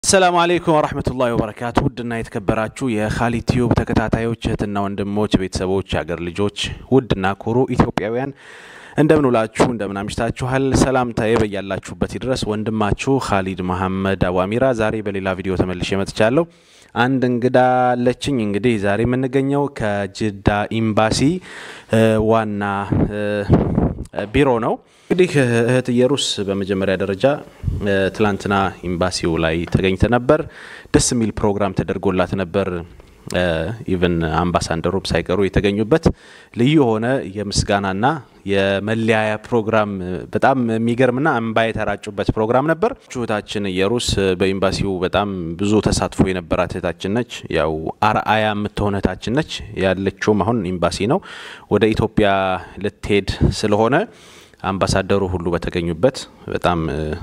አሰላሙ አሌይኩም ወረህመቱላሂ ወበረካቱ። ውድና የተከበራችሁ የካሊድ ቲዩብ ተከታታዮች እህትና ወንድሞች፣ ቤተሰቦች፣ የአገር ልጆች፣ ውድና ኩሩ ኢትዮጵያውያን እንደምን ውላችሁ እንደምን አምሽታችኋል? ሰላምታዬ በያላችሁበት ይድረስ። ወንድማችሁ ካሊድ መሐመድ አዋሚራ ዛሬ በሌላ ቪዲዮ ተመልሼ መጥቻለሁ። አንድ እንግዳ አለችኝ። እንግዲህ ዛሬ የምንገኘው ከጅዳ ኤምባሲ ዋና ቢሮ ነው። እንግዲህ እህት ኢየሩስ በመጀመሪያ ደረጃ ትላንትና ኤምባሲው ላይ ተገኝተ ነበር። ደስ የሚል ፕሮግራም ተደርጎላት ነበር። ኢቨን አምባሳደሩም ሳይቀሩ የተገኙበት ልዩ የሆነ የምስጋናና የመለያያ ፕሮግራም በጣም የሚገርምና እንባ የተራጩበት ፕሮግራም ነበር። እህታችን ኢየሩስ በኤምባሲው በጣም ብዙ ተሳትፎ የነበራት እህታችን ነች። ያው አርአያ የምትሆን እህታችን ነች። ያለችውም አሁን ኤምባሲ ነው። ወደ ኢትዮጵያ ልትሄድ ስለሆነ አምባሳደሩ ሁሉ በተገኙበት በጣም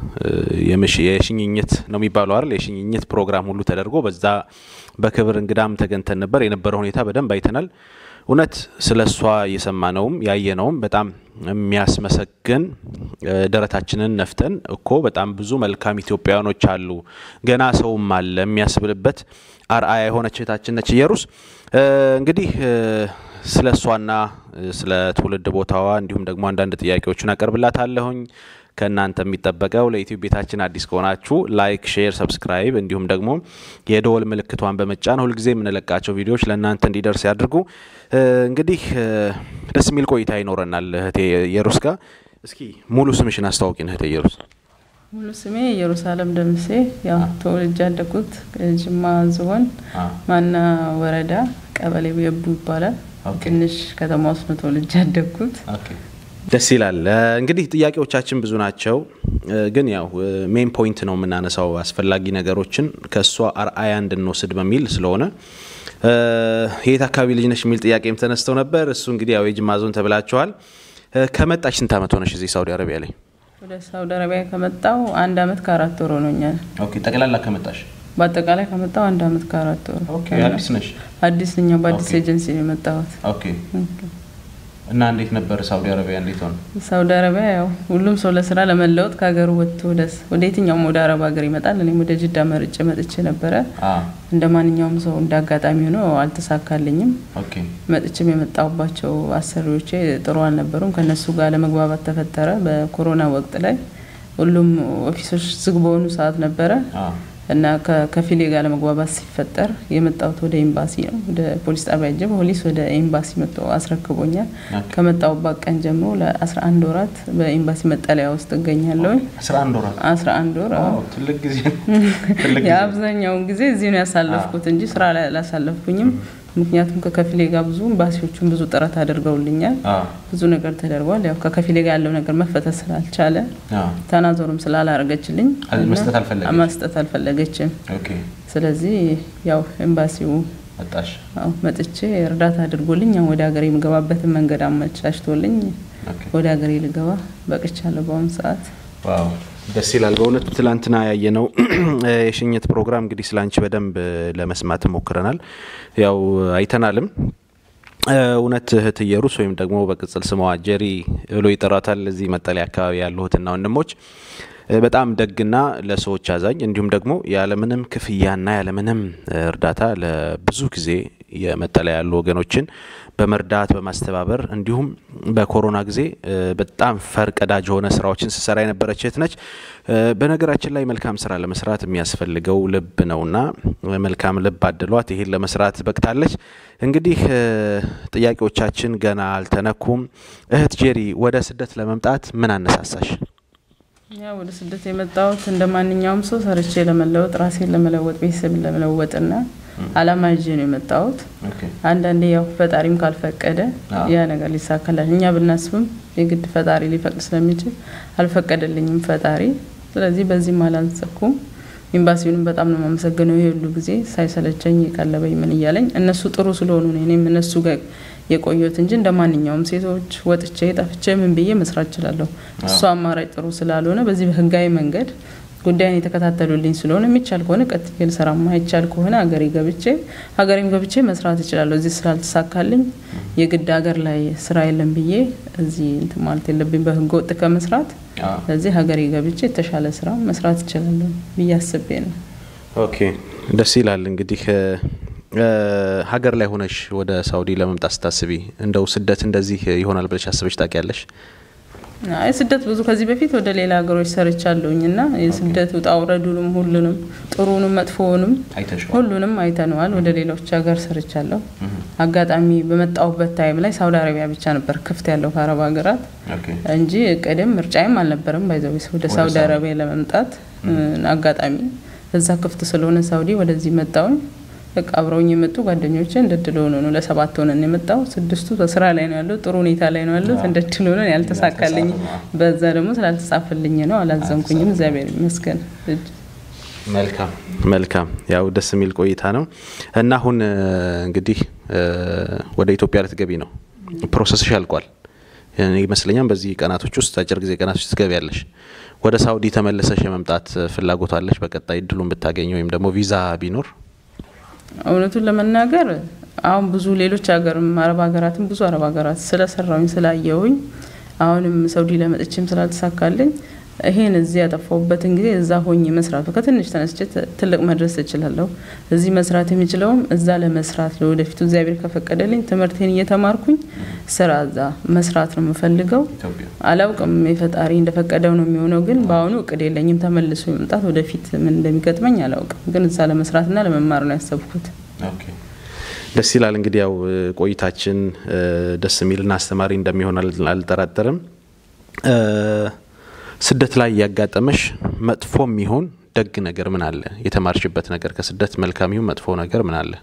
የሽኝኝት ነው የሚባለው አይደል? የሽኝኝት ፕሮግራም ሁሉ ተደርጎ በዛ በክብር እንግዳም ተገኝተን ነበር። የነበረው ሁኔታ በደንብ አይተናል። እውነት ስለ እሷ የሰማነውም ያየነውም በጣም የሚያስመሰግን ደረታችንን ነፍተን እኮ በጣም ብዙ መልካም ኢትዮጵያውያኖች አሉ፣ ገና ሰውም አለ የሚያስብልበት አርአያ የሆነች እህታችን ነች ኢየሩስ። እንግዲህ ስለ እሷና ስለ ትውልድ ቦታዋ እንዲሁም ደግሞ አንዳንድ ጥያቄዎችን አቀርብላታለሁኝ። ከእናንተ የሚጠበቀው ለዩቲዩብ ቤታችን አዲስ ከሆናችሁ ላይክ፣ ሼር፣ ሰብስክራይብ እንዲሁም ደግሞ የደወል ምልክቷን በመጫን ሁልጊዜ የምንለቃቸው ቪዲዮዎች ለእናንተ እንዲደርስ ያድርጉ። እንግዲህ ደስ የሚል ቆይታ ይኖረናል እህቴ ኢየሩስ ጋር። እስኪ ሙሉ ስምሽን አስተዋውቂን እህቴ ኢየሩስ። ሙሉ ስሜ ኢየሩሳሌም ደምሴ፣ ያው ተወልጄ ያደግኩት ጅማ ዞን ማና ወረዳ ቀበሌ የቡ ይባላል። ትንሽ ከተማ ውስጥ ነው ተወልጄ ያደግኩት። ደስ ይላል። እንግዲህ ጥያቄዎቻችን ብዙ ናቸው፣ ግን ያው ሜን ፖይንት ነው የምናነሳው አስፈላጊ ነገሮችን ከእሷ አርአያ እንድንወስድ በሚል ስለሆነ የት አካባቢ ልጅ ነሽ የሚል ጥያቄም ተነስተው ነበር። እሱ እንግዲህ ያው የጅማ ዞን ተብላችኋል። ከመጣሽ ስንት ዓመት ሆነሽ እዚህ ሳውዲ አረቢያ ላይ? ወደ ሳውዲ አረቢያ ከመጣው አንድ አመት ከአራት ወር ሆኖኛል። ጠቅላላ ከመጣሽ? በአጠቃላይ ከመጣው አንድ አመት ከአራት ወር። አዲስ ነሽ? አዲስ ነኝ። በአዲስ ኤጀንሲ ነው የመጣሁት። እና እንዴት ነበር ሳውዲ አረቢያ? እንዴት ሆነ ሳውዲ አረቢያ? ያው ሁሉም ሰው ለስራ ለመለወጥ ከሀገሩ ወጥቶ ወደ የትኛውም ወደ አረብ ሀገር ይመጣል። እኔም ወደ ጅዳ መርጬ መጥቼ ነበረ። እንደ ማንኛውም ሰው እንደ አጋጣሚ ሆኖ አልተሳካልኝም። መጥቼም የመጣሁባቸው አሰሪዎቼ ጥሩ አልነበሩም። ከእነሱ ጋር ለመግባባት ተፈጠረ። በኮሮና ወቅት ላይ ሁሉም ኦፊሶች ዝግ በሆኑ ሰዓት ነበረ እና ከፊሌ ጋር ለመግባባት ሲፈጠር የመጣሁት ወደ ኤምባሲ ነው። ወደ ፖሊስ ጣቢያ ጀ ፖሊስ ወደ ኤምባሲ መጥቶ አስረክቦኛል። ከመጣሁባት ቀን ጀምሮ ለአስራ አንድ ወራት በኤምባሲ መጠለያ ውስጥ እገኛለሁ። አስራ አንድ ወር የአብዛኛውን ጊዜ እዚህ ነው ያሳለፍኩት እንጂ ስራ ላይ አላሳለፍኩኝም። ምክንያቱም ከከፊሌ ጋር ብዙ ኤምባሲዎቹን ብዙ ጥረት አድርገውልኛል። ብዙ ነገር ተደርጓል። ያው ከከፊሌ ጋር ያለው ነገር መፈተት ስላልቻለ ተናዞሩም ስላላረገችልኝ መስጠት አልፈለገችም። ስለዚህ ያው ኤምባሲው መጥቼ እርዳታ አድርጎልኝ ወደ ሀገሬ የምገባበትን መንገድ አመቻችቶልኝ ወደ ሀገሬ ልገባ በቅቻለሁ በአሁኑ ሰዓት። ደስ ይላል በእውነት ትላንትና ያየነው የሽኝት ፕሮግራም እንግዲህ ስላንቺ በደንብ ለመስማት ሞክረናል፣ ያው አይተናልም። እውነት እህት ኢየሩስ ወይም ደግሞ በቅጽል ስሟ ጀሪ ብሎ ይጠራታል እዚህ መጠለያ አካባቢ ያሉ እህትና ወንድሞች በጣም ደግና ለሰዎች አዛኝ እንዲሁም ደግሞ ያለምንም ክፍያና ያለምንም እርዳታ ለብዙ ጊዜ የመጠለያ ያሉ ወገኖችን በመርዳት በማስተባበር እንዲሁም በኮሮና ጊዜ በጣም ፈርቀዳጅ የሆነ ስራዎችን ስሰራ የነበረች እህት ነች። በነገራችን ላይ መልካም ስራ ለመስራት የሚያስፈልገው ልብ ነውና መልካም ልብ አድሏት ይሄን ለመስራት በቅታለች። እንግዲህ ጥያቄዎቻችን ገና አልተነኩም። እህት ጄሪ ወደ ስደት ለመምጣት ምን አነሳሳሽ? ያ ወደ ስደት የመጣሁት እንደ ማንኛውም ሰው ሰርቼ ለመለወጥ ራሴን ለመለወጥ ቤተሰብን ለመለወጥና አላማ ይዤ ነው የመጣሁት። አንዳንዴ ያው ፈጣሪም ካልፈቀደ ያ ነገር ሊሳካላል እኛ ብናስብም የግድ ፈጣሪ ሊፈቅድ ስለሚችል አልፈቀደልኝም ፈጣሪ። ስለዚህ በዚህም አላንሰኩም። ኤምባሲውንም በጣም ነው የማመሰግነው። ይሄ ሁሉ ጊዜ ሳይሰለቸኝ የቀለበኝ ምን እያለኝ እነሱ ጥሩ ስለሆኑ ነው እኔም እነሱ ጋር የቆየሁት እንጂ እንደ ማንኛውም ሴቶች ወጥቼ ጠፍቼ ምን ብዬ መስራት እችላለሁ። እሱ አማራጭ ጥሩ ስላልሆነ በዚህ በህጋዊ መንገድ ጉዳይን የተከታተሉልኝ ስለሆነ የሚቻል ከሆነ ቀጥዬ ልሰራ፣ ማይቻል ከሆነ ሀገሬ ገብቼ ሀገሬም ገብቼ መስራት እችላለሁ። እዚህ ስላልተሳካልኝ የግድ ሀገር ላይ ስራ የለም ብዬ እዚህ እንትን ማለት የለብኝ በህገ ወጥ ከመስራት ስለዚህ ሀገሬ ገብቼ የተሻለ ስራ መስራት እችላለሁ ብዬ አስቤ ነው። ኦኬ ደስ ይላል። እንግዲህ ሀገር ላይ ሆነሽ ወደ ሳውዲ ለመምጣት ስታስቢ እንደው ስደት እንደዚህ ይሆናል ብለሽ አስበሽ ታውቂያለሽ? አይ ስደት ብዙ ከዚህ በፊት ወደ ሌላ ሀገሮች ሰርቻለሁኝ እና የስደት ውጣ ውረዱንም ሁሉንም ጥሩንም መጥፎውንም ሁሉንም አይተነዋል። ወደ ሌሎች ሀገር ሰርቻለሁ። አጋጣሚ በመጣሁበት ታይም ላይ ሳውዲ አረቢያ ብቻ ነበር ክፍት ያለው ከአረብ ሀገራት እንጂ እቅድም ምርጫይም አልነበረም። ባይዘዌ ወደ ሳውዲ አረቢያ ለመምጣት አጋጣሚ እዛ ክፍት ስለሆነ ሳውዲ ወደዚህ መጣውኝ። በቃ አብረውኝ የመጡ ጓደኞቼ እንደድል ሆኖ ነው ለሰባት ሆነን የመጣው። ስድስቱ በስራ ላይ ነው ያለው፣ ጥሩ ሁኔታ ላይ ነው ያሉት። እንደድል ሆነ ያልተሳካልኝ፣ በዛ ደግሞ ስላልተጻፈልኝ ነው። አላዘንኩኝም፣ እግዚአብሔር ይመስገን። መልካም መልካም፣ ያው ደስ የሚል ቆይታ ነው እና አሁን እንግዲህ ወደ ኢትዮጵያ ልትገቢ ነው። ፕሮሰስሽ ያልቋል ይመስለኛል። በዚህ ቀናቶች ውስጥ አጭር ጊዜ ቀናቶች ትገቢያለሽ። ወደ ሳውዲ ተመለሰሽ የመምጣት ፍላጎት አለሽ? በቀጣይ እድሉን ብታገኝ ወይም ደግሞ ቪዛ ቢኖር እውነቱን ለመናገር አሁን ብዙ ሌሎች ሀገርም አረብ ሀገራትም ብዙ አረብ ሀገራት ስለሰራውኝ ስላየውኝ አሁንም ሰውዲ ለመጥቼም ስላልተሳካልኝ ይሄን እዚህ ያጠፋሁበትን ጊዜ እዛ ሆኜ መስራቱ ከትንሽ ተነስቼ ትልቅ መድረስ እችላለሁ። እዚህ መስራት የሚችለውም እዛ ለመስራት ለወደፊቱ እግዚአብሔር ከፈቀደልኝ ትምህርቴን እየተማርኩኝ ስራ እዛ መስራት ነው የምፈልገው። አላውቅም የፈጣሪ እንደፈቀደው ነው የሚሆነው። ግን በአሁኑ እቅድ የለኝም ተመልሶ መምጣት። ወደፊት ምን እንደሚገጥመኝ አላውቅም። ግን እዛ ለመስራትና ለመማር ነው ያሰብኩት። ደስ ይላል። እንግዲህ ያው ቆይታችን ደስ የሚልና አስተማሪ እንደሚሆን አልጠራጠርም። ስደት ላይ ያጋጠመሽ መጥፎም ይሁን ደግ ነገር ምን አለ? የተማርሽበት ነገር ከስደት መልካም ይሁን መጥፎ ነገር ምን አለ?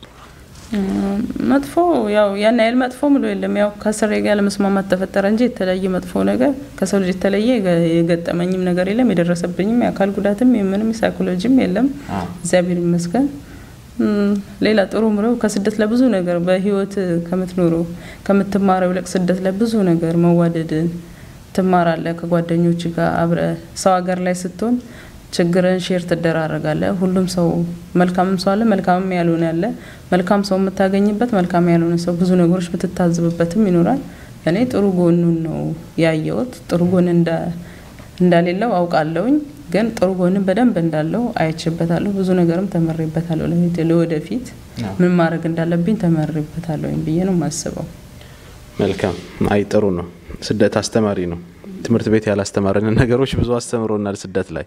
መጥፎ ያው ያን ያህል መጥፎ ምሎ የለም። ያው ከስሬ ጋር ለመስማማት ተፈጠረ እንጂ የተለየ መጥፎ ነገር ከሰው ልጅ የተለየ የገጠመኝም ነገር የለም። የደረሰብኝም የአካል ጉዳትም ምንም ሳይኮሎጂም የለም። እግዚአብሔር ይመስገን። ሌላ ጥሩ ምለው ከስደት ለብዙ ነገር በህይወት ከምትኖረው ከምትማረው ይልቅ ስደት ለብዙ ነገር መዋደድን ትማራለ። ከጓደኞች ጋር አብረ ሰው ሀገር ላይ ስትሆን ችግርን ሼር ትደራረጋለ። ሁሉም ሰው መልካምም ሰው አለ፣ መልካምም ያልሆነ ያለ። መልካም ሰው የምታገኝበት፣ መልካም ያልሆነ ሰው ብዙ ነገሮች የምትታዝብበትም ይኖራል። እኔ ጥሩ ጎኑን ነው ያየሁት። ጥሩ ጎን እንዳሌለው አውቃለሁኝ፣ ግን ጥሩ ጎንን በደንብ እንዳለው አይችበታለሁ። ብዙ ነገርም ተመሬበታለሁ። ለወደፊት ምን ማድረግ እንዳለብኝ ተመሬበታለሁ ብዬ ነው የማስበው። መልካም። አይ ጥሩ ነው። ስደት አስተማሪ ነው። ትምህርት ቤት ያላስተማረንን ነገሮች ብዙ አስተምሮናል። ስደት ላይ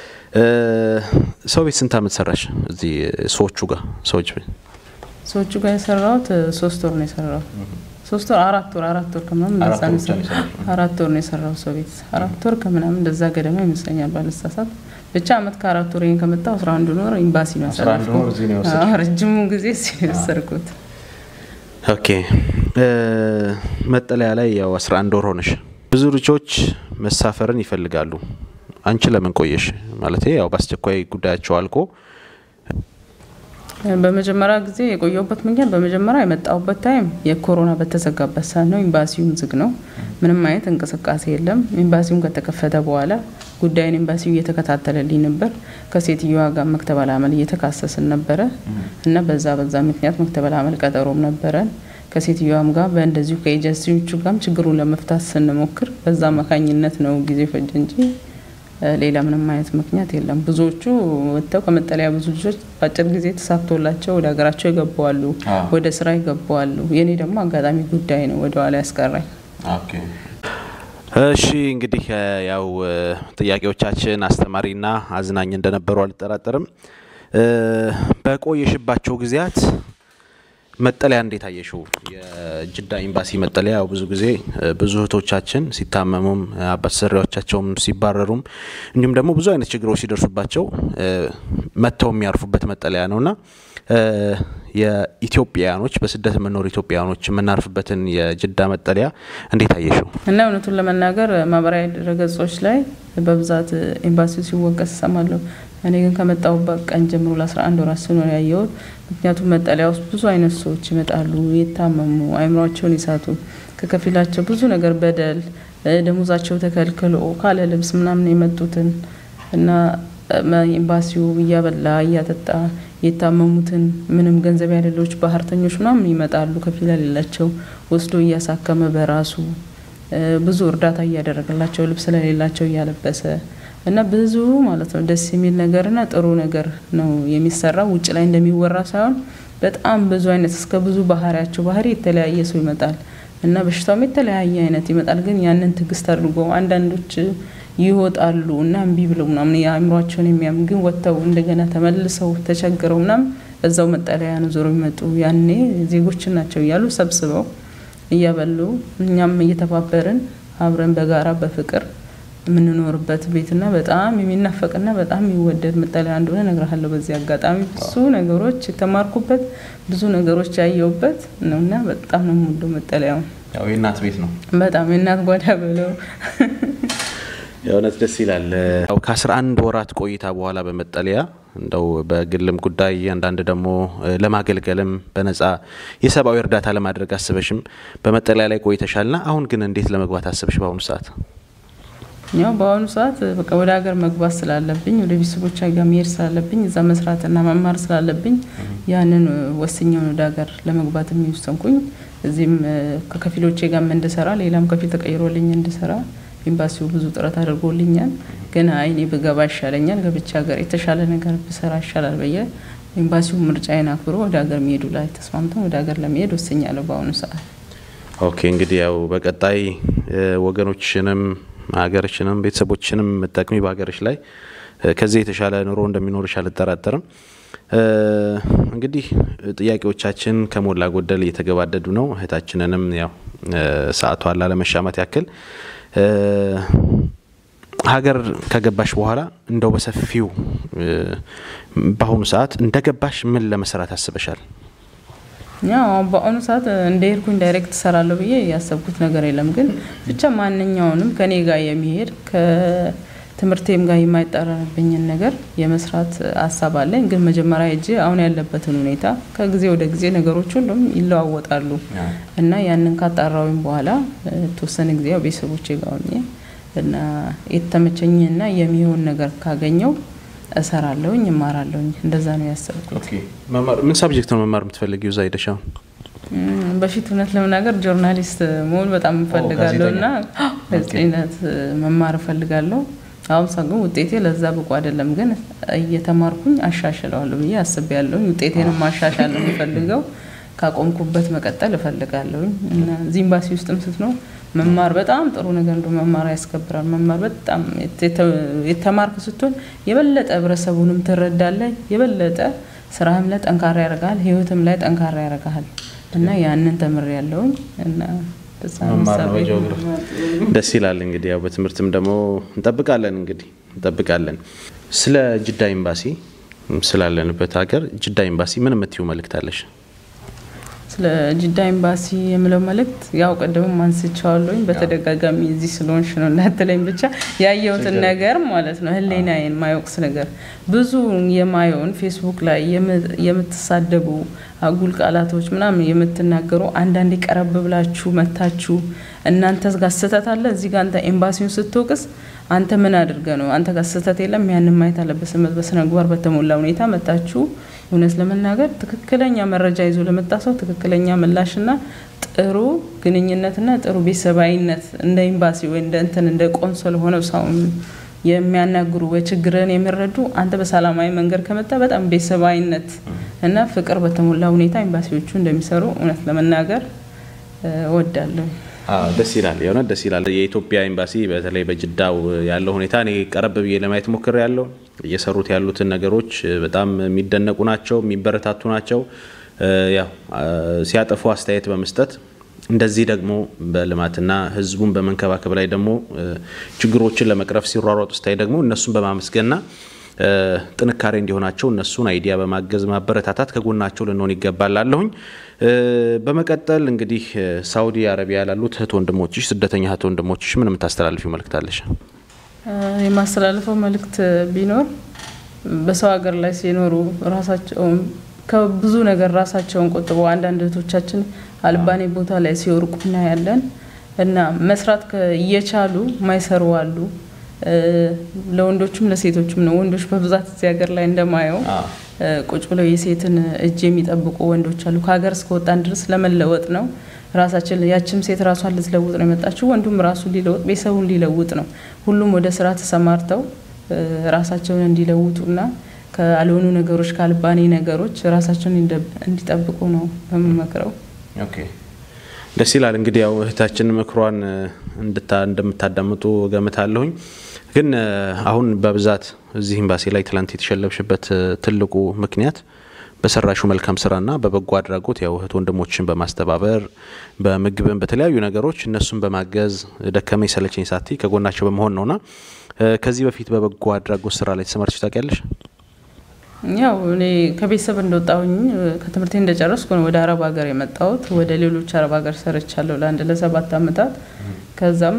ሰው ቤት ስንት አመት ሰራሽ? እዚህ ሰዎቹ ጋር ሰዎች ቤት ሰዎቹ ጋር የሰራሁት ሶስት ወር ነው የሰራሁት። ሶስት ወር አራት ወር አራት ወር ከምናምን እንደዛ ነው የሰራሁት። አራት ወር ነው የሰራሁት ሰው ቤት አራት ወር ከምናምን እንደዛ ገደማ ይመስለኛል ባልሳሳት። ብቻ አመት ከአራት ወር ይሄን ከመጣሁ አስራ አንዱ ወር ኤምባሲ ነው ያሳለፍኩት። ረጅሙን ጊዜ እዚህ ነው የወሰድኩት። ኦኬ መጠለያ ላይ ያው አስራ አንድ ወር ሆነሽ። ብዙ ልጆች መሳፈርን ይፈልጋሉ። አንቺ ለምን ቆየሽ? ማለት ያው በአስቸኳይ ጉዳያቸው አልቆ በመጀመሪያ ጊዜ የቆየሁበት ምክንያት በመጀመሪያ የመጣሁበት ታይም የኮሮና በተዘጋበት ሰዓት ነው። ኤምባሲውም ዝግ ነው፣ ምንም አይነት እንቅስቃሴ የለም። ኤምባሲውም ከተከፈተ በኋላ ጉዳይን ኤምባሲው እየተከታተለልኝ ነበር። ከሴትዮዋ ጋር መክተበል አመል እየተካሰስን ነበረ እና በዛ በዛ ምክንያት መክተበል አመል ቀጠሮም ነበረን ከሴትዮዋም ጋር በእንደዚሁ ከኤጀንሲዎቹ ጋርም ችግሩን ለመፍታት ስንሞክር በዛ አማካኝነት ነው ጊዜ ፈጅ እንጂ ሌላ ምንም አይነት ምክንያት የለም። ብዙዎቹ ወጥተው ከመጠለያ ብዙ ልጆች በአጭር ጊዜ ተሳክቶላቸው ወደ ሀገራቸው ይገባዋሉ፣ ወደ ስራ ይገባዋሉ። የኔ ደግሞ አጋጣሚ ጉዳይ ነው ወደ ኋላ ያስቀራኝ። እሺ እንግዲህ ያው ጥያቄዎቻችን አስተማሪና አዝናኝ እንደነበሩ አልጠራጠርም። በቆየሽባቸው ጊዜያት መጠለያ እንዴት አየሽው? የጅዳ ኤምባሲ መጠለያ ያው ብዙ ጊዜ ብዙ እህቶቻችን ሲታመሙም አሰሪዎቻቸውም ሲባረሩም እንዲሁም ደግሞ ብዙ አይነት ችግሮች ሲደርሱባቸው መጥተው የሚያርፉበት መጠለያ ነውና የኢትዮጵያውያኖች በስደት የምንኖር ኢትዮጵያውያኖች የምናርፍበትን የጅዳ መጠለያ እንዴት አየሽው? እና እውነቱን ለመናገር ማህበራዊ ድረገጾች ላይ በብዛት ኤምባሲው ሲወቀስ እሰማለሁ። እኔ ግን ከመጣሁበት ቀን ጀምሮ ለ11 ወራት ስኖር ያየሁት ምክንያቱም መጠለያ ውስጥ ብዙ አይነት ሰዎች ይመጣሉ፣ የታመሙ አይምሯቸውን ይሳቱ፣ ከከፊላቸው ብዙ ነገር በደል ደሞዛቸው ተከልክሎ ካለ ልብስ ምናምን የመጡትን እና ኤምባሲው እያበላ እያጠጣ የታመሙትን ምንም ገንዘብ ያሌሎች ባህርተኞች ምናምን ይመጣሉ። ከፊል የሌላቸው ወስዶ እያሳከመ በራሱ ብዙ እርዳታ እያደረገላቸው ልብስ ስለሌላቸው እያለበሰ እና ብዙ ማለት ነው ደስ የሚል ነገርና ጥሩ ነገር ነው የሚሰራው። ውጭ ላይ እንደሚወራ ሳይሆን በጣም ብዙ አይነት እስከ ብዙ ባህሪያቸው ባህሪ የተለያየ ሰው ይመጣል እና በሽታውም የተለያየ አይነት ይመጣል። ግን ያንን ትዕግስት አድርጎ አንዳንዶች ይወጣሉ እና እምቢ ብለው ምናምን የአእምሯቸውን የሚያም ግን ወጥተው እንደገና ተመልሰው ተቸግረው ምናምን እዛው መጠለያ ነው ዞሮ የሚመጡ ያኔ ዜጎችን ናቸው እያሉ ሰብስበው እያበሉ እኛም እየተባበርን አብረን በጋራ በፍቅር የምንኖርበት ቤትና በጣም የሚናፈቅና በጣም የሚወደድ መጠለያ እንደሆነ እነግርሃለሁ። በዚህ አጋጣሚ ብዙ ነገሮች የተማርኩበት ብዙ ነገሮች ያየሁበት ነውና በጣም ነው የምወደው መጠለያውን። ያው የእናት ቤት ነው። በጣም የእናት ጓዳ ብለው የእውነት ደስ ይላል። ያው ከአስራ አንድ ወራት ቆይታ በኋላ በመጠለያ እንደው በግልም ጉዳይ አንዳንድ ደግሞ ለማገልገልም በነጻ የሰብአዊ እርዳታ ለማድረግ አስበሽም በመጠለያ ላይ ቆይተሻልና አሁን ግን እንዴት ለመግባት አስበሽ በአሁኑ ሰዓት? ያው በአሁኑ ሰዓት በቃ ወደ ሀገር መግባት ስላለብኝ ወደ ቤተሰቦች ጋር መሄድ ስላለብኝ እዛ መስራትና መማር ስላለብኝ ያንን ወስኛውን ወደ ሀገር ለመግባት የሚወሰንኩኝ እዚህም ከከፊሎቼ ጋር እንድሰራ ሌላም ከፊል ተቀይሮልኝ እንድሰራ ኤምባሲው ብዙ ጥረት አድርጎልኛል። ግን አይኔ ብገባ ይሻለኛል፣ ገብቼ ሀገር የተሻለ ነገር ብሰራ ይሻላል ብዬ ኤምባሲው ምርጫዬን አክብሮ ወደ ሀገር መሄዱ ላይ ተስማምተን ወደ ሀገር ለመሄድ ወስኛለሁ በአሁኑ ሰዓት። ኦኬ እንግዲህ ያው በቀጣይ ወገኖችንም ሀገርችንም ቤተሰቦችንም የምጠቅሚ በሀገርሽ ላይ ከዚህ የተሻለ ኑሮ እንደሚኖርሽ አልጠራጠርም። እንግዲህ ጥያቄዎቻችን ከሞላ ጎደል እየተገባደዱ ነው። እህታችንንም ያው ሰዓቷን ላለመሻማት ያክል ሀገር ከገባሽ በኋላ እንደው በሰፊው በአሁኑ ሰዓት እንደገባሽ ምን ለመስራት አስበሻል? ያው በአሁኑ ሰዓት እንደ ሄድኩኝ ዳይሬክት እሰራለሁ ብዬ ያሰብኩት ነገር የለም። ግን ብቻ ማንኛውንም ከኔ ጋር የሚሄድ ከትምህርቴም ጋር የማይጠረንብኝን ነገር የመስራት ሀሳብ አለኝ። ግን መጀመሪያ ሄጄ አሁን ያለበትን ሁኔታ ከጊዜ ወደ ጊዜ ነገሮች ሁሉም ይለዋወጣሉ እና ያንን ካጣራዊም በኋላ የተወሰነ ጊዜ ያው ቤተሰቦቼ ጋር ሆኜ እና የተመቸኝና የሚሆን ነገር ካገኘው እሰራለሁኝ እማራለሁኝ። እንደዛ ነው ያሰብኩት። ምን ሳብጀክት ነው መማር የምትፈልጊው እዛ ሄደሽ? አሁን በፊት እውነት ለመናገር ጆርናሊስት መሆን በጣም እፈልጋለሁ እና ጋዜጠኝነት መማር እፈልጋለሁ። አሁን ሳ ግን ውጤቴ ለዛ ብቁ አይደለም፣ ግን እየተማርኩኝ አሻሽለዋለሁ ብዬ አስቤያለሁኝ። ውጤቴንም ማሻሻል ነው የምፈልገው። ካቆምኩበት መቀጠል እፈልጋለሁኝ እና እዚህ ኤምባሲ ውስጥም ስትኖር መማር በጣም ጥሩ ነገር እንደ መማር ያስከብራል። መማር በጣም የተማርክ ስትሆን የበለጠ ህብረተሰቡንም ትረዳለህ። የበለጠ ስራህም ላይ ጠንካራ ያደርግሃል፣ ህይወትም ላይ ጠንካራ ያደርግሃል እና ያንን ተምር ያለውኝ እና ደስ ይላል። እንግዲህ ያው በትምህርትም ደግሞ እንጠብቃለን እንግዲህ እንጠብቃለን። ስለ ጅዳ ኤምባሲ ስላለንበት ሀገር ጅዳ ኤምባሲ ምን የምትይው መልእክት አለሽ? ስለ ጅዳ ኤምባሲ የምለው መልእክት ያው ቀደምም አንስቼዋለሁኝ። በተደጋጋሚ እዚህ ስለሆንሽ ነው እንዳትለኝ ብቻ ያየሁትን ነገር ማለት ነው ህሊናዬን ማይወቅስ ነገር ብዙ የማየውን ፌስቡክ ላይ የምትሳደቡ አጉል ቃላቶች ምናምን የምትናገሩ አንዳንዴ ቀረብ ብላችሁ መታችሁ እናንተ ጋር ስህተት አለ እዚህ ጋር አንተ ኤምባሲውን ስትወቅስ አንተ ምን አድርገ ነው አንተ ጋር ስህተት የለም ያንን ማየት አለበት በስነ ምግባር በተሞላ ሁኔታ መታችሁ እውነት ለመናገር ትክክለኛ መረጃ ይዞ ለመጣ ሰው ትክክለኛ ምላሽና ጥሩ ግንኙነትና ጥሩ ቤተሰባዊነት እንደ ኤምባሲ ወይ እንደ እንትን እንደ ቆንሶል ሆነው ሰው የሚያናግሩ ወይ ችግርን የሚረዱ አንተ በሰላማዊ መንገድ ከመጣ በጣም ቤተሰባዊነት እና ፍቅር በተሞላ ሁኔታ ኤምባሲዎቹ እንደሚሰሩ እውነት ለመናገር እወዳለሁ። ደስ ይላል። የእውነት ደስ ይላል። የኢትዮጵያ ኤምባሲ በተለይ በጅዳው ያለው ሁኔታ እኔ ቀረብ ብዬ ለማየት ሞክር ያለው እየሰሩት ያሉትን ነገሮች በጣም የሚደነቁ ናቸው፣ የሚበረታቱ ናቸው። ያው ሲያጠፉ አስተያየት በመስጠት እንደዚህ ደግሞ በልማትና ሕዝቡን በመንከባከብ ላይ ደግሞ ችግሮችን ለመቅረፍ ሲሯሯጡ ስታይ ደግሞ እነሱን በማመስገንና ጥንካሬ እንዲሆናቸው እነሱን አይዲያ በማገዝ ማበረታታት ከጎናቸው ልንሆን ይገባል ላለሁኝ። በመቀጠል እንግዲህ ሳውዲ አረቢያ ላሉት እህት ወንድሞችሽ፣ ስደተኛ እህት ወንድሞችሽ ምን የምታስተላልፊው መልእክት አለሽ? የማስተላልፈው መልእክት ቢኖር በሰው ሀገር ላይ ሲኖሩ ራሳቸውን ከብዙ ነገር ራሳቸውን ቆጥበው አንዳንድ እህቶቻችን አልባኔ ቦታ ላይ ሲወርቁ እናያለን እና መስራት እየቻሉ ማይሰሩ አሉ። ለወንዶችም ለሴቶችም ነው። ወንዶች በብዛት እዚህ ሀገር ላይ እንደማየው ቁጭ ብለው የሴትን እጅ የሚጠብቁ ወንዶች አሉ። ከሀገር እስከወጣን ድረስ ለመለወጥ ነው። ራሳችን ያችም ሴት ራሷን ልትለውጥ ነው የመጣችው፣ ወንዱም ራሱ ሊለውጥ ቤተሰቡን ሊለውጥ ነው። ሁሉም ወደ ስራ ተሰማርተው ራሳቸውን እንዲለውጡና ካልሆኑ ነገሮች ካልባኔ ነገሮች ራሳቸውን እንዲጠብቁ ነው በምመክረው። ደስ ይላል። እንግዲህ ያው እህታችን ምክሯን እንደምታዳምጡ ገምታለሁኝ። ግን አሁን በብዛት እዚህ ኤምባሲ ላይ ትላንት የተሸለምሽበት ትልቁ ምክንያት በሰራሹ መልካም ስራና በበጎ አድራጎት ያው እህት ወንድሞችን በማስተባበር በምግብን በተለያዩ ነገሮች እነሱን በማገዝ ደከመኝ ሰለቸኝ ሳቲ ከጎናቸው በመሆን ነውና ከዚህ በፊት በበጎ አድራጎት ስራ ላይ ተሰማርተሽ ታውቂያለሽ? ያው እኔ ከቤተሰብ እንደወጣሁኝ ከትምህርቴ እንደጨረስኩ ነው ወደ አረብ ሀገር የመጣሁት። ወደ ሌሎች አረብ ሀገር ሰርቻለሁ ለአንድ ለሰባት አመታት። ከዛም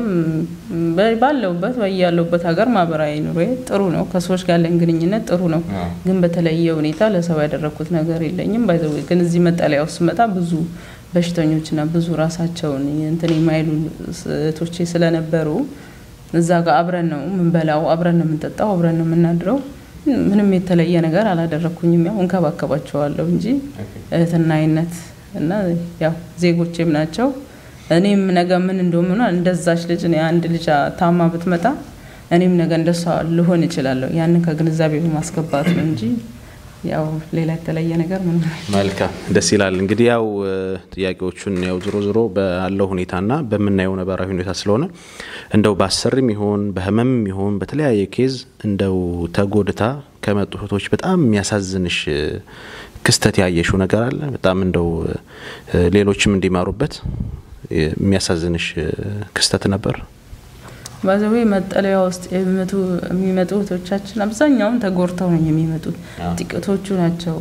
ባለሁበት ያለሁበት ሀገር ማህበራዊ ኑሮ ጥሩ ነው። ከሰዎች ጋር ያለን ግንኙነት ጥሩ ነው። ግን በተለየ ሁኔታ ለሰው ያደረግኩት ነገር የለኝም። ባይዘ ግን እዚህ መጠለያ ውስጥ ስመጣ ብዙ በሽተኞችና ብዙ ራሳቸውን እንትን የማይሉ እህቶቼ ስለነበሩ እዛ ጋር አብረን ነው የምንበላው፣ አብረን ነው የምንጠጣው፣ አብረን ነው የምናድረው። ምንም የተለየ ነገር አላደረግኩኝም። ያው እንከባከባቸዋለሁ እንጂ እህትና አይነት እና ያው ዜጎቼም ናቸው። እኔም ነገ ምን እንደሆነ እንደዛች ልጅ እኔ አንድ ልጅ ታማ ብትመጣ እኔም ነገ እንደሷ ልሆን እችላለሁ። ያንን ከግንዛቤ በማስገባት ነው እንጂ ያው ሌላ የተለየ ነገር ምን መልካም ደስ ይላል። እንግዲህ ያው ጥያቄዎቹን ያው ዞሮ ዞሮ ባለው ሁኔታና በምናየው ነባራዊ ሁኔታ ስለሆነ እንደው በአሰርም ይሆን በህመምም ይሆን በተለያየ ኬዝ እንደው ተጎድታ ከመጡ እህቶች በጣም የሚያሳዝንሽ ክስተት ያየሽው ነገር አለ? በጣም እንደው ሌሎችም እንዲማሩበት የሚያሳዝንሽ ክስተት ነበር? ባዘዌ መጠለያ ውስጥ የሚመጡ እህቶቻችን አብዛኛውን ተጎድተው ነው የሚመጡት። ጥቂቶቹ ናቸው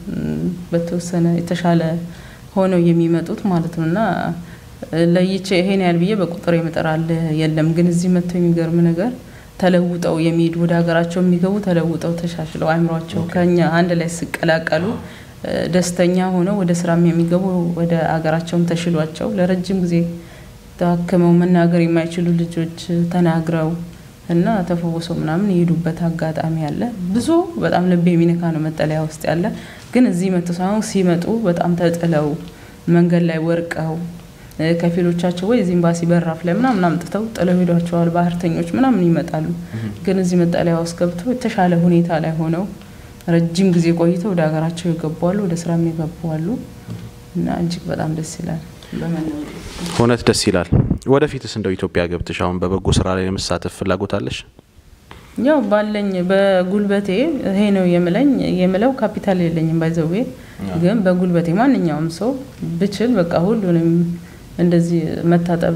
በተወሰነ የተሻለ ሆነው የሚመጡት ማለት ነው። እና ለይቼ ይሄን ያህል ብዬ በቁጥር የምጠራል የለም። ግን እዚህ መጥተው የሚገርም ነገር ተለውጠው የሚሄዱ ወደ ሀገራቸው የሚገቡ ተለውጠው ተሻሽለው አይምሯቸው ከኛ አንድ ላይ ሲቀላቀሉ ደስተኛ ሆነው ወደ ስራም የሚገቡ ወደ ሀገራቸውም ተሽሏቸው ለረጅም ጊዜ ታክመው መናገር የማይችሉ ልጆች ተናግረው እና ተፈውሰው ምናምን የሄዱበት አጋጣሚ አለ። ብዙ በጣም ልብ የሚነካ ነው መጠለያ ውስጥ ያለ። ግን እዚህ መጥቶ ሳይሆን ሲመጡ በጣም ተጥለው መንገድ ላይ ወርቀው ከፊሎቻቸው ወይ እዚህ ኤምባሲ በራፍ ላይ ምናምን አምጥተው ጥለው ሄዷቸዋል። ባህርተኞች ምናምን ይመጣሉ። ግን እዚህ መጠለያ ውስጥ ገብተው የተሻለ ሁኔታ ላይ ሆነው ረጅም ጊዜ ቆይተው ወደ ሀገራቸው ይገባሉ፣ ወደ ስራም ይገባሉ እና እጅግ በጣም ደስ ይላል። እውነት ደስ ይላል። ወደፊትስ እንደው ኢትዮጵያ ገብተሽ አሁን በበጎ ስራ ላይ ለመሳተፍ ፍላጎት አለሽ? ያው ባለኝ በጉልበቴ ይሄ ነው የምለኝ የምለው ካፒታል የለኝም ባይዘዌ ግን በጉልበቴ ማንኛውም ሰው ብችል በቃ ሁሉንም እንደዚህ መታጠብ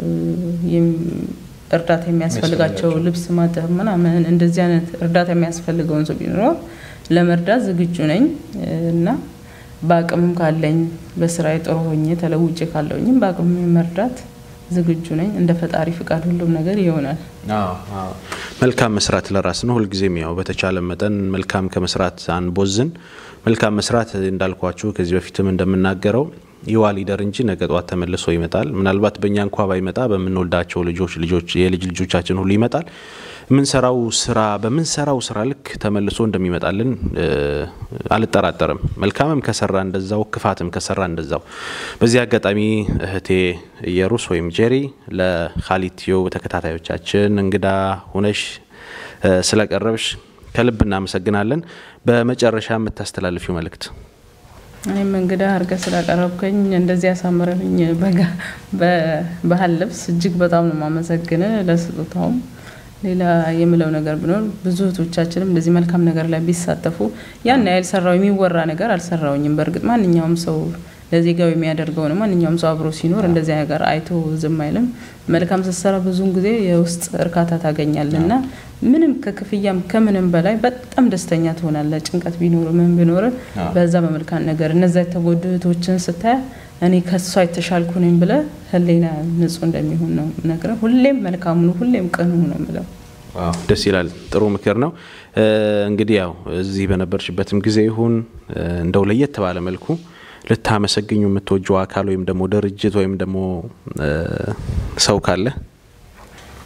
እርዳታ የሚያስፈልጋቸው ልብስ ማጠብ ምናምን እንደዚህ አይነት እርዳታ የሚያስፈልገውን ሰው ቢኖረው ለመርዳት ዝግጁ ነኝ እና በአቅምም ካለኝ በስራዬ ጥሩ ሆኜ ተለውጬ ካለውኝም በአቅም መርዳት ዝግጁ ነኝ። እንደ ፈጣሪ ፍቃድ ሁሉም ነገር ይሆናል። መልካም መስራት ለራስ ነው። ሁልጊዜም ያው በተቻለ መጠን መልካም ከመስራት አንቦዝን። መልካም መስራት እንዳልኳችሁ ከዚህ በፊትም እንደምናገረው ይዋ ሊደር እንጂ ነገ ጧት ተመልሶ ይመጣል። ምናልባት በእኛ እንኳ ባይመጣ በምንወልዳቸው ልጆች ልጆች የልጅ ልጆቻችን ሁሉ ይመጣል። የምንሰራው ስራ በምንሰራው ስራ ልክ ተመልሶ እንደሚመጣልን አልጠራጠርም። መልካምም ከሰራ እንደዛው፣ ክፋትም ከሰራ እንደዛው። በዚህ አጋጣሚ እህቴ ኢየሩስ ወይም ጄሪ ለካሊድ ቲዩብ ተከታታዮቻችን እንግዳ ሁነሽ ስለቀረብሽ ከልብ እናመሰግናለን። በመጨረሻ የምታስተላልፊው መልእክት? እኔም እንግዳ አድርገህ ስላቀረብከኝ እንደዚህ ያሳምረኝ በባህል ልብስ እጅግ በጣም ነው ማመሰግን ለስጦታውም ሌላ የምለው ነገር ቢኖር ብዙ እህቶቻችንም እንደዚህ መልካም ነገር ላይ ቢሳተፉ ያን ያህል ሰራው የሚወራ ነገር አልሰራውኝም። በእርግጥ ማንኛውም ሰው ለዜጋው የሚያደርገው ነው። ማንኛውም ሰው አብሮ ሲኖር እንደዚህ ነገር አይቶ ዝም አይልም። መልካም ስትሰራ ብዙውን ጊዜ የውስጥ እርካታ ታገኛለህ እና ምንም ከክፍያም ከምንም በላይ በጣም ደስተኛ ትሆናለህ። ጭንቀት ቢኖር ምን ቢኖር በዛ በመልካም ነገር እነዛ የተጎዱ እህቶችን ስታያ እኔ ከሷ የተሻልኩ ነኝ ብለህ ህሊና ንጹህ እንደሚሆን ነው ነግረህ ሁሌም መልካሙ ነው፣ ሁሌም ቅኑ ነው ምለው። ደስ ይላል። ጥሩ ምክር ነው። እንግዲህ ያው እዚህ በነበርሽበትም ጊዜ ይሁን እንደው ለየት ባለ መልኩ ልታመሰግኙ የምትወጀው አካል ወይም ደግሞ ድርጅት ወይም ደግሞ ሰው ካለ?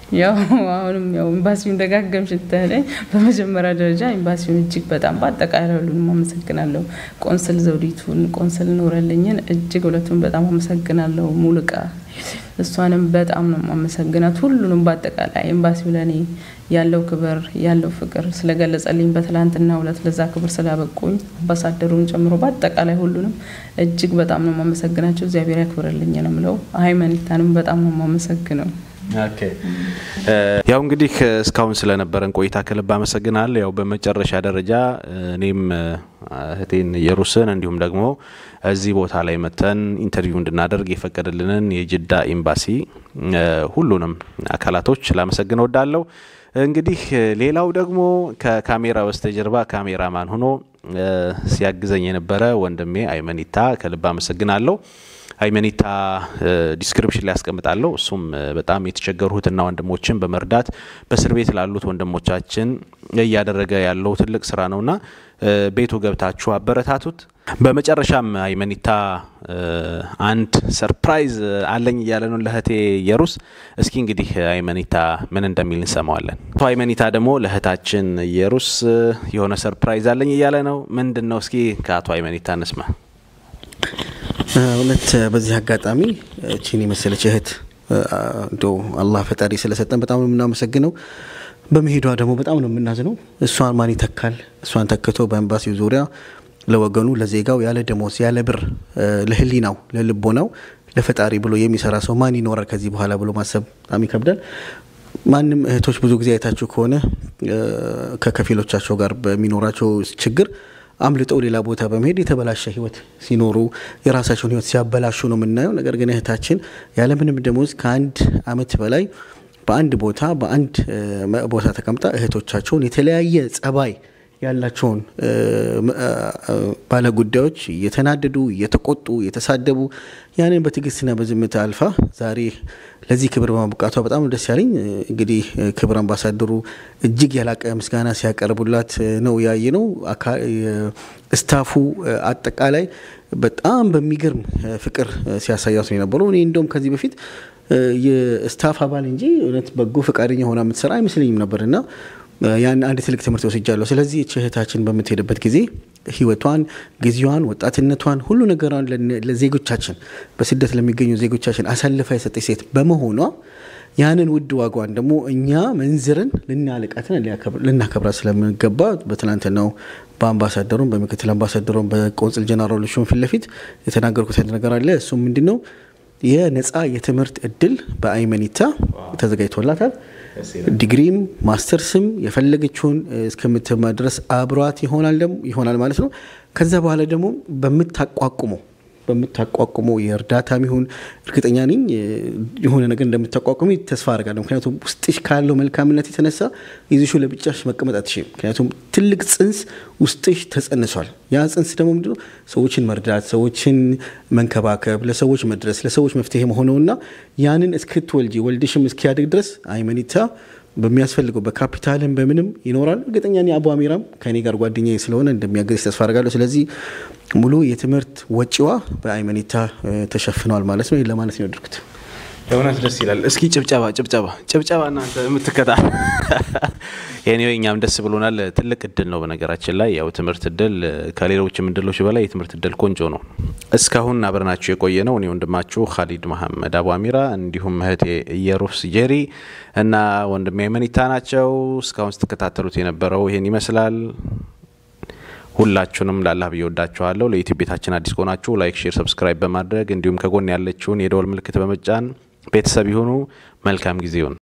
ያው አሁንም ያው ኤምባሲውን ደጋገምሽ ብትለኝ በመጀመሪያ ደረጃ ኤምባሲውን እጅግ በጣም በአጠቃላይ ሁሉንም አመሰግናለሁ። ቆንስል ዘውዲቱን፣ ቆንስል ኖረልኝን እጅግ ሁለቱን በጣም አመሰግናለሁ። ሙሉቃ እሷንም በጣም ነው የማመሰግናት። ሁሉንም በአጠቃላይ ኤምባሲው ለእኔ ያለው ክብር ያለው ፍቅር ስለገለጸልኝ በትላንትና ሁለት ለዛ ክብር ስላበቁኝ አምባሳደሩን ጨምሮ በአጠቃላይ ሁሉንም እጅግ በጣም ነው የማመሰግናቸው። እግዚአብሔር ያክብርልኝ ነው የምለው። ሃይማኖታንም በጣም ነው የማመሰግነው። ያው እንግዲህ እስካሁን ስለነበረን ቆይታ ከልብ አመሰግናለሁ። ያው በመጨረሻ ደረጃ እኔም እህቴን ኢየሩስን እንዲሁም ደግሞ እዚህ ቦታ ላይ መተን ኢንተርቪው እንድናደርግ የፈቀደልንን የጅዳ ኤምባሲ ሁሉንም አካላቶች ላመሰግን ወዳለሁ። እንግዲህ ሌላው ደግሞ ከካሜራ በስተጀርባ ካሜራማን ሆኖ ሲያግዘኝ የነበረ ወንድሜ አይመኒታ ከልብ አመሰግናለሁ። አይመኒታ ዲስክሪፕሽን ላይ ያስቀምጣለሁ። እሱም በጣም የተቸገሩ እህትና ወንድሞችን በመርዳት በእስር ቤት ላሉት ወንድሞቻችን እያደረገ ያለው ትልቅ ስራ ነውና ቤቱ ገብታችሁ አበረታቱት። በመጨረሻም አይመኒታ አንድ ሰርፕራይዝ አለኝ እያለ ነው ለእህቴ የሩስ። እስኪ እንግዲህ አይመኒታ ምን እንደሚል እንሰማዋለን። አቶ አይመኒታ ደግሞ ለእህታችን የሩስ የሆነ ሰርፕራይዝ አለኝ እያለ ነው። ምንድን ነው? እስኪ ከአቶ አይመኒታ እንስማ። እውነት በዚህ አጋጣሚ እቺን የመሰለች እህት እንደው አላህ ፈጣሪ ስለሰጠን በጣም ነው የምናመሰግነው። በመሄዷ ደግሞ በጣም ነው የምናዝነው። እሷን ማን ይተካል? እሷን ተክቶ በኤምባሲው ዙሪያ ለወገኑ ለዜጋው ያለ ደሞዝ ያለ ብር ለህሊናው ለልቦናው ለፈጣሪ ብሎ የሚሰራ ሰው ማን ይኖራል ከዚህ በኋላ ብሎ ማሰብ በጣም ይከብዳል። ማንም እህቶች ብዙ ጊዜ አይታችሁ ከሆነ ከከፊሎቻቸው ጋር በሚኖራቸው ችግር አምልጠው ሌላ ቦታ በመሄድ የተበላሸ ህይወት ሲኖሩ የራሳቸውን ህይወት ሲያበላሹ ነው የምናየው። ነገር ግን እህታችን ያለምንም ደሞዝ ከአንድ አመት በላይ በአንድ ቦታ በአንድ ቦታ ተቀምጣ እህቶቻቸውን የተለያየ ጸባይ ያላቸውን ባለ ጉዳዮች እየተናደዱ እየተቆጡ እየተሳደቡ ያንን በትዕግስትና በዝምታ አልፋ ዛሬ ለዚህ ክብር በማብቃቷ በጣም ደስ ያለኝ። እንግዲህ ክብር አምባሳደሩ እጅግ ያላቀ ምስጋና ሲያቀርቡላት ነው ያየ ነው። ስታፉ አጠቃላይ በጣም በሚገርም ፍቅር ሲያሳያት ነው የነበረው። እኔ እንደውም ከዚህ በፊት የስታፍ አባል እንጂ እውነት በጎ ፈቃደኛ ሆና የምትሰራ አይመስለኝም ነበር እና ያን አንድ ትልቅ ትምህርት ወስጃለሁ። ስለዚህ እህታችን በምትሄድበት ጊዜ ህይወቷን፣ ጊዜዋን፣ ወጣትነቷን ሁሉ ነገሯን ለዜጎቻችን በስደት ለሚገኙ ዜጎቻችን አሳልፋ የሰጠች ሴት በመሆኗ ያንን ውድ ዋጓን ደግሞ እኛ መንዝርን ልናልቃትን ልናከብራት ስለምንገባ በትናንትናው በአምባሳደሩም በምክትል አምባሳደሩም በቆንጽል ጀነራሉ ሹም ፊት ለፊት የተናገርኩት ነገር አለ። እሱም ምንድን ነው የነፃ የትምህርት እድል በአይመኒታ ተዘጋጅቶላታል። ዲግሪም ማስተርስም የፈለገችውን እስከምትማር ድረስ አብሯት ይሆናል ማለት ነው። ከዛ በኋላ ደግሞ በምታቋቁመው በምታቋቁመው የእርዳታም ይሁን እርግጠኛ ነኝ የሆነ ነገር እንደምታቋቁሚ ተስፋ አደርጋለሁ። ምክንያቱም ውስጥሽ ካለው መልካምነት የተነሳ ይዝሹ ለብቻሽ መቀመጥ አትችይም። ምክንያቱም ትልቅ ጽንስ ውስጥሽ ተጸንሷል። ያ ጽንስ ደግሞ ምንድነው ሰዎችን መርዳት፣ ሰዎችን መንከባከብ፣ ለሰዎች መድረስ፣ ለሰዎች መፍትሄ መሆነውና ያንን እስክትወልጂ ወልድሽም እስኪያድግ ድረስ አይመኒታ በሚያስፈልገው በካፒታልም በምንም ይኖራል። እርግጠኛ እኔ አቡ አሚራም ከእኔ ጋር ጓደኛ ስለሆነ እንደሚያገዝ ተስፋ አደርጋለሁ። ስለዚህ ሙሉ የትምህርት ወጪዋ በአይመኒታ ተሸፍነዋል ማለት ነው። ለማለት ነው ያደርኩት። እውነት ደስ ይላል። እስኪ ጭብጨባ ጭብጨባ ጭብጨባ እናንተ የምትከታ የኔ እኛም ደስ ብሎናል። ትልቅ እድል ነው። በነገራችን ላይ ያው ትምህርት እድል ከሌሎችም እድሎች በላይ የትምህርት እድል ቆንጆ ነው። እስካሁን አብረናችሁ የቆየ ነው እኔ ወንድማችሁ ካሊድ መሐመድ አቡ አሚራ እንዲሁም እህቴ ኢየሩስ ጄሪ እና ወንድሜ መኒታ ናቸው። እስካሁን ስትከታተሉት የነበረው ይሄን ይመስላል። ሁላችሁንም ላላህ ብዬ ወዳችኋለሁ። ለዩቲዩብ ቤታችን አዲስ ከሆናችሁ ላይክ፣ ሼር፣ ሰብስክራይብ በማድረግ እንዲሁም ከጎን ያለችውን የደወል ምልክት በመጫን ቤተሰብ ይሁኑ። መልካም ጊዜ ይሁን።